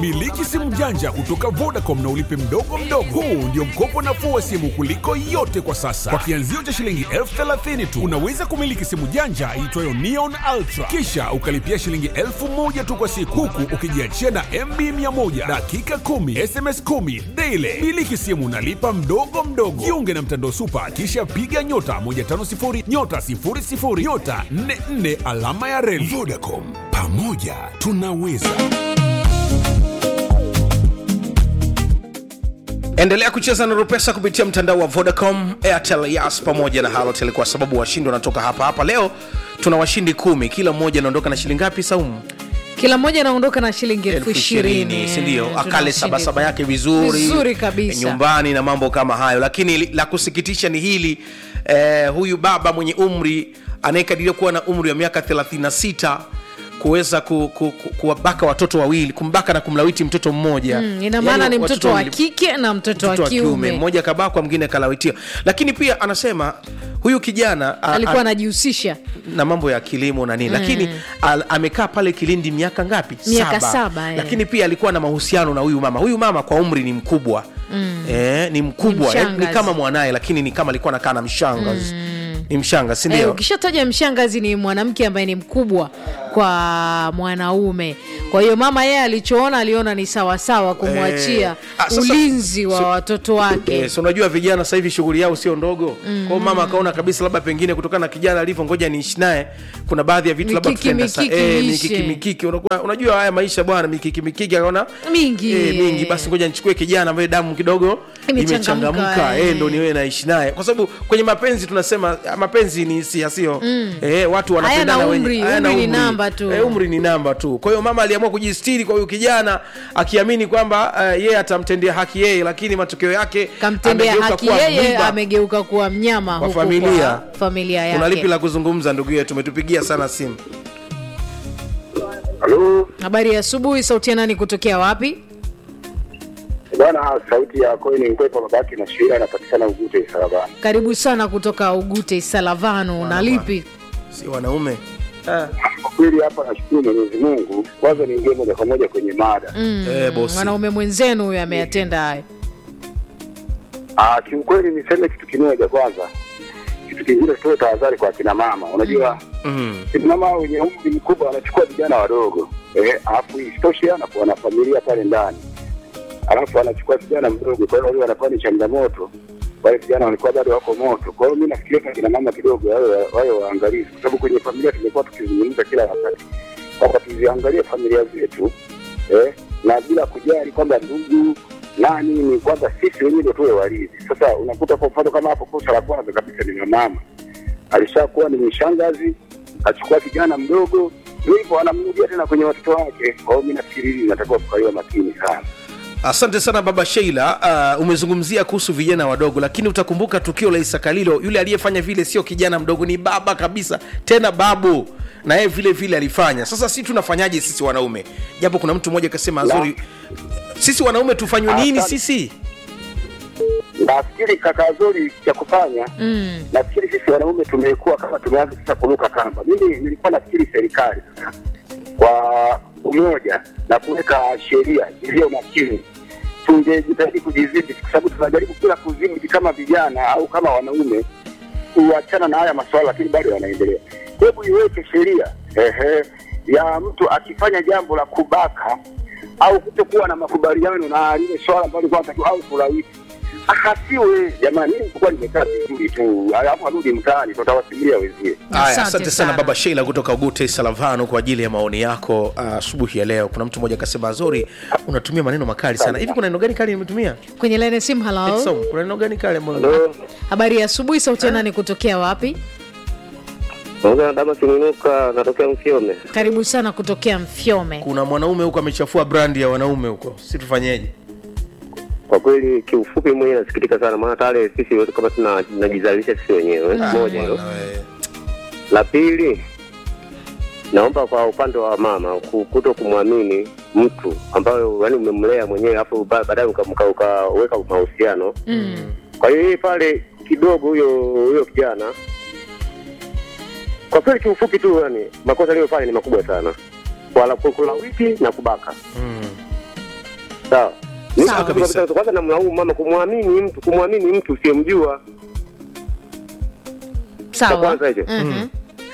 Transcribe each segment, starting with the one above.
Miliki simu janja kutoka Vodacom na ulipe mdogo mdogo. Huu ndio mkopo nafuu wa simu kuliko yote kwa sasa. Kwa kianzio cha shilingi elfu thelathini tu unaweza kumiliki simu janja iitwayo Neon Ultra, kisha ukalipia shilingi elfu moja tu kwa siku, huku ukijiachia na MB 100 dakika 10 SMS 10 daily. Miliki simu nalipa mdogo mdogo. Jiunge na mtandao Super, kisha piga nyota 150 nyota 00 nyota 44 alama ya reli. Vodacom, pamoja tunaweza. endelea kucheza na rupesa kupitia mtandao wa vodacom airtel yas pamoja na halotel kwa sababu washindi wanatoka hapa hapa leo tuna washindi kumi kila mmoja anaondoka na shilingi ngapi saumu kila mmoja anaondoka na shilingi elfu elfu ishirini ishirini sindio Tuna akale washindi. sabasaba yake vizuri Vizuri kabisa. nyumbani na mambo kama hayo lakini li- la kusikitisha ni hili eh, huyu baba mwenye umri anayekadiria kuwa na umri wa miaka 36 kuweza ku, ku, ku, kuwabaka watoto wawili kumbaka na kumlawiti mtoto mmoja Mm, ina maana Yaani ni watoto mtoto wa wawili- kike na mtoto wa mtoto wa kiume kiume mmoja kabakwa mwingine kalawitiwa lakini pia anasema huyu kijana a- alikuwa a- anajihusisha na mambo ya kilimo na nini mm. lakini al, amekaa pale kilindi miaka ngapi Miaka saba, eh. lakini pia alikuwa na mahusiano na huyu mama huyu mama kwa umri ni mkubwa mm. eh, ni mkubwa Ni eh, ni mshangazi. kama mwanaye lakini ni kama alikuwa nakaa na mshangazi mm. ni mshangazi sindio Eh, ukishataja mshangazi ni mwanamke ambaye ni mkubwa kwa mwanaume kwa hiyo mama yeye alichoona aliona ni sawasawa kumwachia Eh, ah, sasa- ulinzi wa so- watoto wake Yes, unajua vijana sasa hivi shughuli yao sio ndogo mm. kwao mama akaona kabisa labda pengine kutokana na kijana alivyo ngoja niishi naye kuna baadhi ya vitu labda Mikiki, tutaenda sa- mikiki eh, iishe. mikiki mikiki Unakuwa- unajua haya maisha bwana mikiki mikiki akaona Mingi, eh, mingi eh. basi ngoja nichukue kijana ambaye damu kidogo Imechangamka, imechangamka eh. eh, ndo niwe naishi naye kwa sababu kwenye mapenzi tunasema ah, mapenzi ni hisia sio eh, watu wanapendana Hayana wenye- umri, hayana umri ni namba tu. eh, umri ni namba tu kwa hiyo mama aliamua kujistiri kwa huyu kijana akiamini kwamba uh, yeye atamtendea haki yeye lakini matokeo yake kamtendea amegeuka haki kuwa yeye mwiba amegeuka kuwa mnyama kwa huko familia kwa familia kuna lipi yake la kuzungumza ndugu yetu umetupigia sana simu Halo habari ya asubuhi sauti ya nani kutokea wapi bwana, sauti ya Koeni Nkwepa babaki na Shira anapatikana Ugute Sarabani. karibu sana kutoka ugute salavano na lipi si wanaume ah. Kwa kweli hapa nashukuru Mwenyezi Mungu. Kwanza niingie moja kwa moja kwenye mada. Mm, Eh, bosi. mwanaume mwenzenu huyo ameyatenda haya Ah, kiukweli niseme kitu kimoja kwanza, kitu kingine tuwe tahadhari kwa kina mama. Unajua mm. kina mama wenye umri mkubwa wanachukua vijana wadogo eh, alafu isitoshe anakuwa na familia pale ndani, alafu anachukua vijana mdogo. Kwa hiyo wale wanakuwa ni changamoto, wale vijana walikuwa bado wako moto. Kwa hiyo mi nafikiria kwa kina mama kidogo wawe wawe waangalizi, kwa sababu kwenye familia tumekuwa tukizungumza kila wakati kwamba tuziangalie familia zetu eh, na bila kujali kwamba ndugu nani, ni kwamba sisi wenyewe ndio tuwe walinzi. Sasa unakuta kwa mfano kama hapo, kosa la kwanza kabisa ni mama alishakuwa ni mshangazi, achukua kijana mdogo, ndio hivyo anamrudia tena kwenye watoto wake. Kwa hiyo mi nafikiri hili inatakiwa kukaliwa makini sana. asante sana baba sheila uh, umezungumzia kuhusu vijana wadogo lakini utakumbuka tukio la isakalilo yule aliyefanya vile sio kijana mdogo ni baba kabisa tena babu na yeye vile vile alifanya sasa si tunafanyaje sisi wanaume japo kuna mtu mmoja akasema azuri sisi wanaume tufanywe nini Asante. sisi Nafikiri kaka Zuri cha kufanya mm. nafikiri sisi wanaume tumekuwa kama tumeanza sasa kuruka kamba. Mimi nilikuwa nafikiri serikali sasa kwa umoja na kuweka sheria iliyo makini tungejitahidi kujidhibiti, kwa sababu tunajaribu kila kudhibiti kama vijana au kama wanaume kuachana na haya masuala, lakini bado yanaendelea. Hebu iweke sheria ehe, ya mtu akifanya jambo la kubaka au kutokuwa na makubaliano na lile swala ambalo alikuwa anatakiwa au kulawiti ahasiwe. Jamani, mimi nilikuwa nimekaa vizuri tu, alafu arudi mtaani, tutawasimulia wenzie. Haya, Asante asante sana sana. baba sheila kutoka ugute salavano kwa ajili ya maoni yako ah, asubuhi ya leo kuna mtu mmoja akasema azori unatumia maneno makali sana hivi kuna neno gani kali nimetumia kwenye laini ya simu halo Edson, kuna neno gani kali ambalo Halo, habari ya asubuhi sauti ya nani kutokea wapi Naongea na Damas Minuka, natokea Mfiome. karibu sana kutokea mfyome kuna mwanaume huko amechafua brandi ya wanaume huko si tufanyeje Kwa kweli, kiufupi mwenyewe nasikitika sana, maana tayari sisi wote kama tuna- tunajizalisha sisi wenyewe. Moja hilo. Bwana we. La pili, naomba kwa upande wa mama ku- kuto kumwamini mtu ambayo yani umemlea mwenyewe afu ba- baadaye uka- mka- ukaweka mahusiano mm. kwa hiyo yeye pale kidogo huyo huyo kijana kwa kweli kiufupi tu yani makosa aliyofanya ni makubwa sana Wala- kulawiti na kubaka Mm. sawa Mimi Sawa kabisa. kabisa, kwanza namlaumu mama kumwamini mtu kumwamini mtu usiyemjua sawa kwanza hicho. Mhm.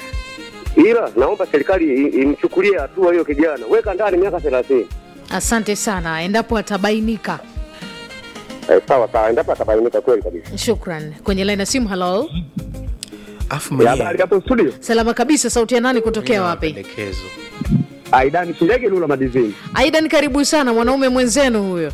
ila naomba serikali i- imchukulie hatua hiyo kijana weka ndani miaka thelathini asante sana endapo atabainika eh, sawa sawa endapo atabainika kweli kabisa shukran kwenye laini ya simu halo afu Ya, mwenyewe habari hapo studio salama kabisa sauti ya nani kutokea wapi mapendekezo Aidan Shilege Lula Madizini. aidan karibu sana mwanaume mwenzenu huyo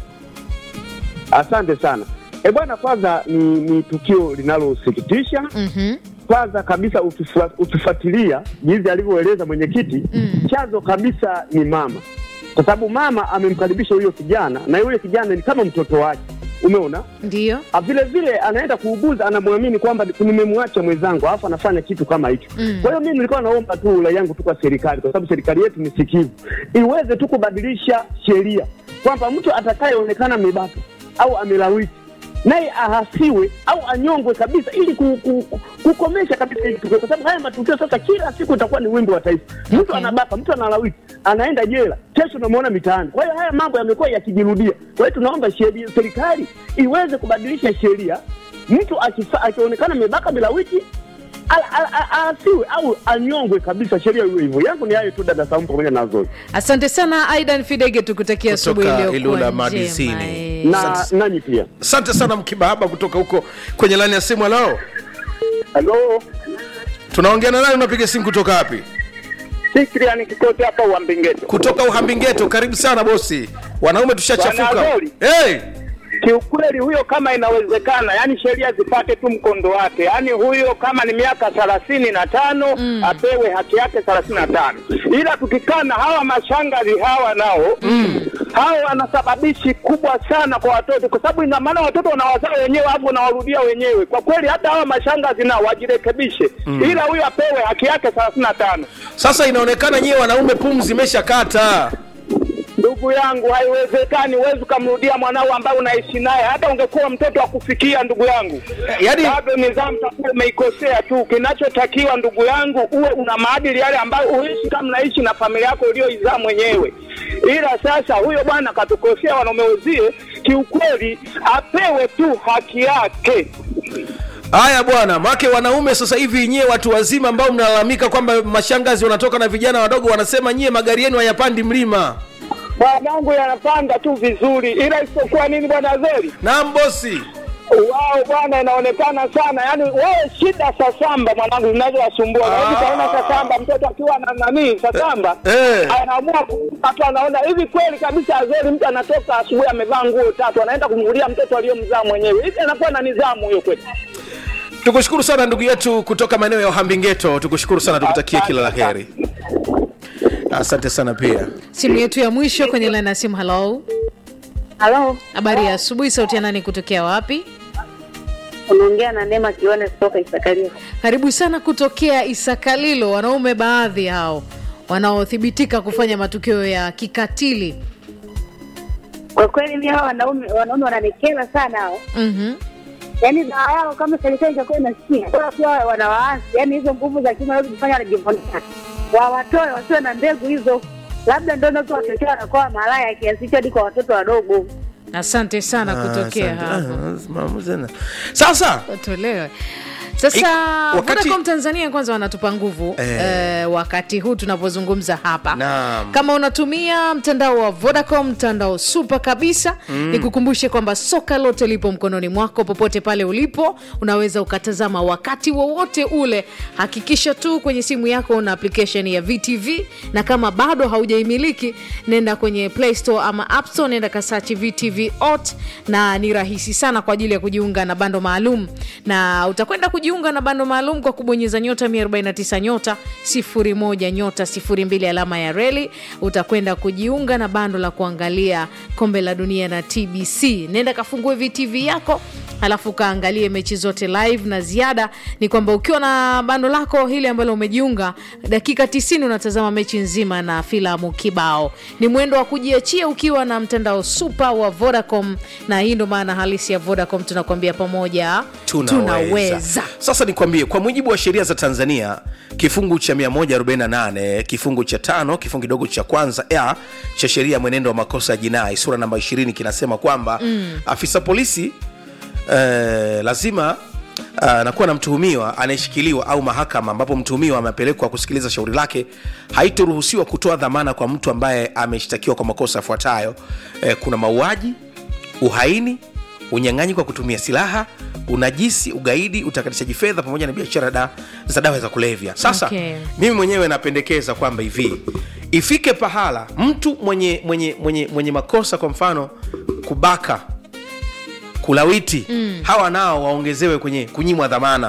Asante sana. E bwana, kwanza ni, ni tukio linalosikitisha. Mhm. Kwanza kabisa ukifua- ukifuatilia jinsi alivyoeleza mwenyekiti Mm. chanzo kabisa ni mama, kwa sababu mama amemkaribisha huyo kijana na yule kijana ni kama mtoto wake, umeona ndiyo Ah, vile vile anaenda kuuguza, anamwamini kwamba nimemwacha mwenzangu, alafu anafanya kitu kama hicho. Mm. Kwa hiyo mimi nilikuwa naomba tu rai yangu tu kwa serikali, kwa sababu serikali yetu ni sikivu, iweze tu kubadilisha sheria kwamba mtu atakayeonekana amebaka au amelawiti naye ahasiwe au anyongwe kabisa, ili ku, ku, ku, kukomesha kabisa hili tukio, kwa sababu haya matukio sasa kila siku itakuwa ni wimbo wa taifa. Mtu Okay. anabaka, mtu analawiti, anaenda jela, kesho unamwona mitaani. Kwa hiyo haya mambo yamekuwa yakijirudia. Kwa hiyo tunaomba sheria, serikali iweze kubadilisha sheria, mtu akifa- akionekana amebaka bila wiki ala- ala- ala- aasiwe au anyongwe kabisa, sheria iwe hivyo. Yangu ni hayo tu, dada Saumu pamoja na Zoe asante sana aidan fidege tukutakia asubuhi Kutoka iliyokuwa Ilula njema, Madizini. eh. na nanyi pia. asante sana mkibahaba kutoka huko kwenye laini ya simu halo Halo, tunaongea na nani unapiga simu kutoka wapi Fikriani Kikote hapa Uambingeto. kutoka uhambingeto karibu sana bosi wanaume tushachafuka Bwana Azori. hey! Kiukweli huyo kama inawezekana, yani sheria zipate tu mkondo wake, yani huyo kama ni miaka thelathini na tano apewe haki yake thelathini na tano ila tukikaa na hawa mashangazi hawa nao hawa wanasababishi kubwa sana kwa watoto, kwa sababu ina maana watoto wanawazaa wenyewe hapo wanawarudia wenyewe. Kwa kweli hata hawa mashangazi nao wajirekebishe, ila huyo apewe haki yake thelathini na tano. sasa inaonekana nyewe wanaume pumzi imeshakata Ndugu yangu, haiwezekani. Huwezi ukamrudia mwanao ambaye unaishi naye, hata ungekuwa mtoto wa kufikia, ndugu yangu, yaani bado nidhamu takuwa umeikosea tu. Kinachotakiwa ndugu yangu, uwe una maadili yale ambayo uishi kama unaishi na familia yako uliyoizaa mwenyewe. Ila sasa huyo bwana katukosea wanaume wezie, kiukweli apewe tu haki yake. haya bwana make wanaume sasa hivi nyie watu wazima ambao mnalalamika kwamba mashangazi wanatoka na vijana wadogo wanasema nyie magari yenu hayapandi mlima Bwanangu yanapanda tu vizuri, ila isipokuwa nini, bwana Zeri naam bosi wao bwana, inaonekana sana yani, wewe shida sasamba mwanangu zinazowasumbua Ah. hivi. Kaona sasamba, mtoto akiwa na nani sasamba Eh. anaamua watu anaona hivi kweli kabisa. Azori, mtu anatoka asubuhi amevaa nguo tatu, anaenda kumgulia mtoto aliyomzaa mwenyewe, hivi anakuwa na nidhamu hiyo kweli? tukushukuru sana ndugu yetu kutoka maeneo ya uhambingeto tukushukuru sana tukutakie kila la heri asante sana pia simu yetu ya mwisho kwenye laini ya simu halo Halo, habari ya asubuhi sauti ya nani kutokea wapi unaongea na Neema Kione kutoka Isakaria. karibu sana kutokea isakalilo wanaume baadhi hao wanaothibitika kufanya matukio ya kikatili Kwa kweli mimi hao wanaume wanaume wananikera sana hao. mm Yaani dawa yao kama serikali ingekuwa inasikia, bora kuwa wanawaasi, yaani hizo nguvu za kiume wanaweza kufanya wanajivunia. Wawatoe wasiwe na mbegu hizo. Labda ndio ndio watoto wanakuwa malaya kiasi hicho hadi kwa watoto wadogo. asante sana kutokea Asante. hapo Ah, mama tena. sasa watolewe sasa Ik- wakati- Vodacom Tanzania kwanza wanatupa nguvu Eh. eh, wakati huu tunapozungumza hapa Naam. kama unatumia mtandao wa Vodacom mtandao super kabisa mm. nikukumbushe kwamba soka lote lipo mkononi mwako popote pale ulipo unaweza ukatazama wakati wowote ule hakikisha tu kwenye simu yako una application ya VTV na kama bado haujaimiliki nenda kwenye Play Store ama App Store nenda kasachi VTV ot na ni rahisi sana kwa ajili ya kujiunga na bando maalum na utakwenda kujiunga na bando maalum kwa kubonyeza nyota 149 nyota 01 nyota 02 alama ya reli utakwenda kujiunga na bando la kuangalia kombe la dunia na tbc nenda kafungue vtv yako alafu kaangalie mechi zote live na ziada ni kwamba ukiwa na bando lako hili ambalo umejiunga dakika 90 unatazama mechi nzima na filamu kibao ni mwendo wa kujiachia ukiwa na mtandao super wa vodacom na hii ndo maana halisi ya vodacom tunakuambia pamoja Tunaweza. tunaweza. sasa nikwambie kwa mujibu wa sheria za tanzania kifungu cha 148 kifungu cha tano kifungu kidogo cha kwanza a cha sheria ya mwenendo wa makosa ya jinai sura namba 20 kinasema kwamba mm. afisa polisi eh, lazima uh, nakuwa na mtuhumiwa anayeshikiliwa au mahakama ambapo mtuhumiwa amepelekwa kusikiliza shauri lake haitoruhusiwa kutoa dhamana kwa mtu ambaye ameshtakiwa kwa makosa yafuatayo eh, kuna mauaji uhaini unyang'anyi kwa kutumia silaha unajisi ugaidi utakatishaji fedha pamoja na biashara da, za dawa za kulevya sasa Okay. mimi mwenyewe napendekeza kwamba hivi ifike pahala mtu mwenye mwenye mwenye mwenye makosa kwa mfano kubaka kulawiti mm. hawa nao waongezewe kwenye kunyimwa dhamana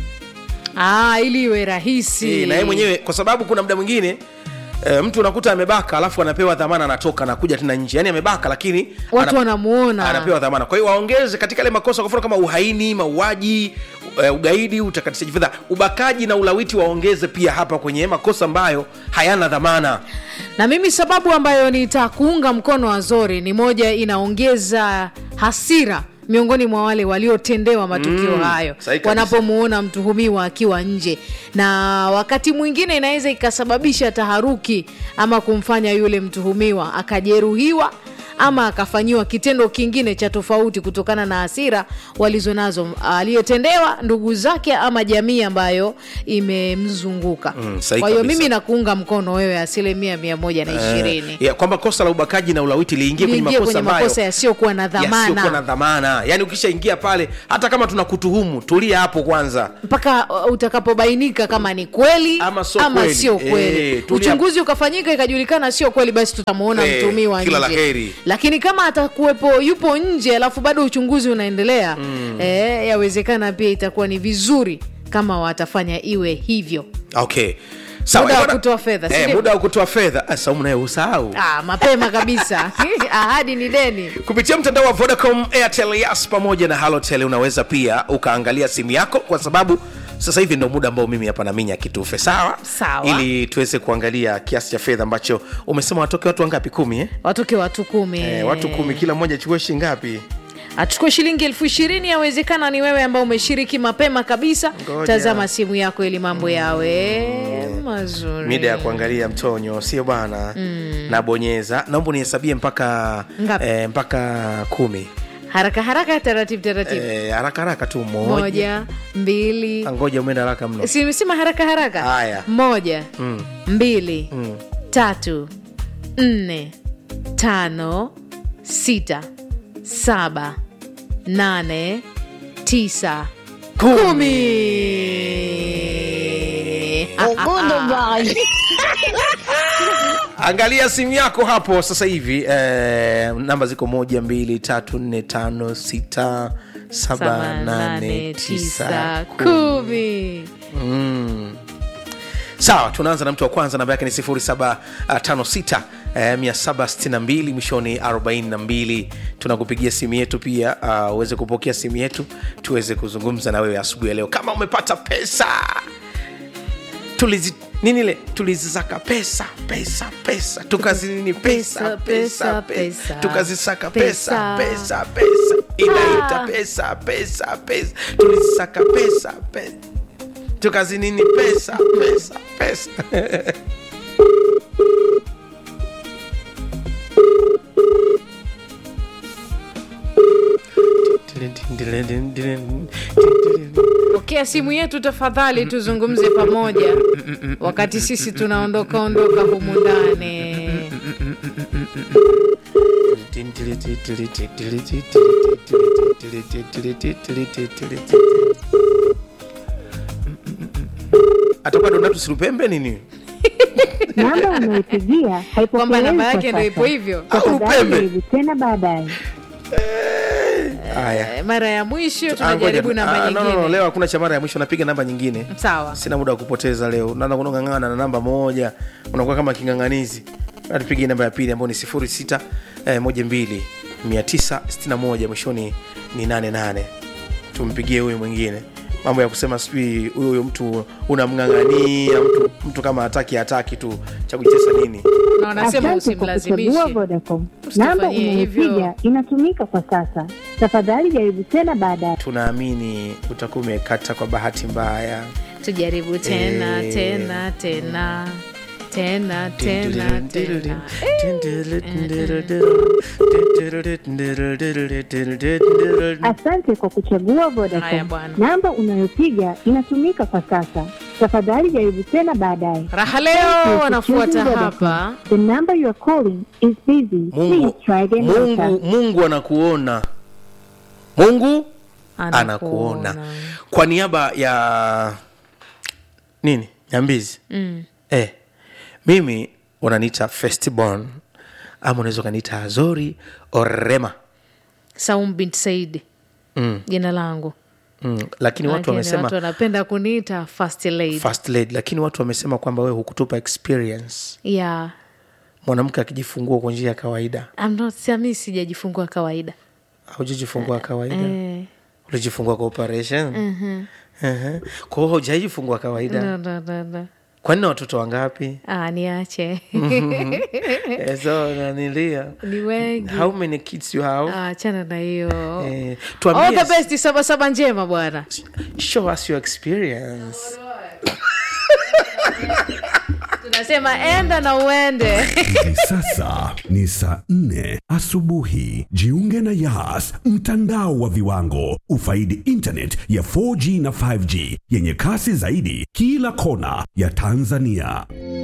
ah, ili iwe rahisi e, na yeye mwenyewe kwa sababu kuna muda mwingine e, mtu unakuta amebaka alafu anapewa dhamana anatoka anakuja tena nje yani amebaka lakini Watu ana- wanamuona. anapewa dhamana kwa hiyo waongeze katika yale makosa kwa mfano kama uhaini mauaji e, ugaidi utakatishaji fedha ubakaji na ulawiti waongeze pia hapa kwenye makosa ambayo hayana dhamana na mimi sababu ambayo nitakuunga mkono Azori ni moja inaongeza hasira miongoni mwa wale waliotendewa matukio Mm, hayo sahi kabisa. wanapomuona mtuhumiwa akiwa nje na wakati mwingine inaweza ikasababisha taharuki ama kumfanya yule mtuhumiwa akajeruhiwa ama akafanyiwa kitendo kingine cha tofauti kutokana na hasira walizonazo aliyetendewa ndugu zake ama jamii ambayo imemzunguka Mm, sahi kwa hiyo kabisa. mimi nakuunga mkono wewe asilimia mia moja na ishirini Eh, ya, kwamba kosa la ubakaji na ulawiti liingie kwenye liingie makosa kwenye ambayo makosa yasiyokuwa na yasiyokuwa na dhamana dhamana yaani ukishaingia pale hata kama tunakutuhumu tulia hapo kwanza mpaka uh, utakapobainika kama ni kweli Ama sio kweli. sio kweli Eh, tulia- uchunguzi ukafanyika ikajulikana sio kweli basi tutamuona Eh, mtumiwa kila la nje heri. lakini kama atakuwepo yupo nje alafu bado uchunguzi unaendelea mm. eh, yawezekana pia itakuwa ni vizuri kama watafanya iwe hivyo okay Sawa, Muda wa bwana- kutoa fedha, si eh, ndio? muda wa kutoa fedha Ah, saumu naye usahau ah, mapema kabisa ahadi ni deni kupitia mtandao wa vodacom airtel yas pamoja na halotel unaweza pia ukaangalia simu yako kwa sababu sasa hivi ndo muda ambao mimi hapa naminya kitufe sawa Sawa. ili tuweze kuangalia kiasi cha fedha ambacho umesema watoke watu wangapi kumi eh? watoke watu kumi Eh, watu kumi kila mmoja chukue shi ngapi achukue shilingi elfu ishirini yawezekana ni wewe ambao umeshiriki mapema kabisa Ngoja. tazama simu yako ili mambo yawe mazuri mida ya kuangalia mtonyo sio bwana mm. nabonyeza naomba unihesabie mpaka Ngapi? eh, mpaka kumi haraka haraka taratibu taratibu Eh, haraka haraka tu moja moja mbili Ah, ngoja umeenda haraka mno simesema haraka haraka Haya. moja Mm. mbili Mm. tatu nne tano sita saba nane tisa kumi angalia simu yako hapo sasa hivi eh, namba ziko moja mbili tatu nne tano sita saba saba nane nane tisa tisa kumi. kumi Mm. sawa tunaanza na mtu wa kwanza namba yake ni 756 eh, 762 mwishoni 42 tunakupigia simu yetu pia ah, uweze kupokea simu yetu tuweze kuzungumza na wewe asubuhi ya leo kama umepata pesa tulizi nini ile tulizisaka pesa pesa pesa tukazinini pesa pesa Pesa, pesa pesa. tukazisaka pesa Pesa. pesa pesa inaita pesa pesa pesa tulizisaka pesa pesa tukazinini pesa pesa pesa pokea simu yetu tafadhali tuzungumze pamoja wakati sisi tunaondoka ondoka humu ndani atakuwa donatu silupembe nini namba unayopigia kwamba haipokelewi namba kwa yake ndo sasa. ipo hivyo Au Tafadhali upembe. jaribu tena baadaye. haya Eh, mara ya mwisho Ah, tunajaribu ngoja. namba Ah, no, no, no, nyingine leo hakuna cha mara ya mwisho napiga namba nyingine sawa sina muda wa kupoteza leo naanza kunong'ang'ana na namba moja unakuwa kama king'ang'anizi tupigie namba ya pili ambayo ni 06 eh, 12 961 mwishoni ni 88 tumpigie huyu mwingine mambo ya kusema sijui huyo huyo mtu unamng'ang'ania mtu, mtu kama hataki hataki tu cha kujitesa nini na wanasema Asante kwa kuchagua usimlazimishe Vodacom. Usitufanyie Namba hivyo. unayopiga inatumika kwa sasa. Tafadhali jaribu tena baadaye. tunaamini utakuwa umekata kwa bahati mbaya tujaribu tena Eh. tena tena tena tena tena Asante kwa kuchagua Haya Vodacom. bwana. Namba unayopiga inatumika kwa sasa. Tafadhali jaribu tena baadaye. raha Thank you leo for wanafuata choosing Vodacom. hapa The number you are calling is busy. mungu, Please try again later. mungu, mungu anakuona mungu anakuona kwa niaba ya nini nyambizi Mm. eh, mimi unaniita festibon ama unaweza ukaniita azori orema saum bint saidi mm, jina langu mm. lakini watu Lakini wamesema watu wanapenda kuniita first lady first lady lakini watu wamesema kwamba wewe hukutupa experience yeah mwanamke akijifungua kwa njia ya kawaida I'm not, sami sijajifungua kawaida haujajifungua kawaida eh, ulijifungua kwa operation mhm. uh-huh. kwa hiyo haujajifungua kawaida No, no, no, no. kwani watoto wangapi Ah, niache Eh, so nanilia ni wengi how many kids you have Ah, achana na hiyo eh, all tuambie the best sabasaba njema bwana show us your experience tunasema enda na uende Hivi sasa ni saa nne asubuhi. Jiunge na Yas, mtandao wa viwango. Ufaidi internet ya 4G na 5G yenye kasi zaidi kila kona ya Tanzania.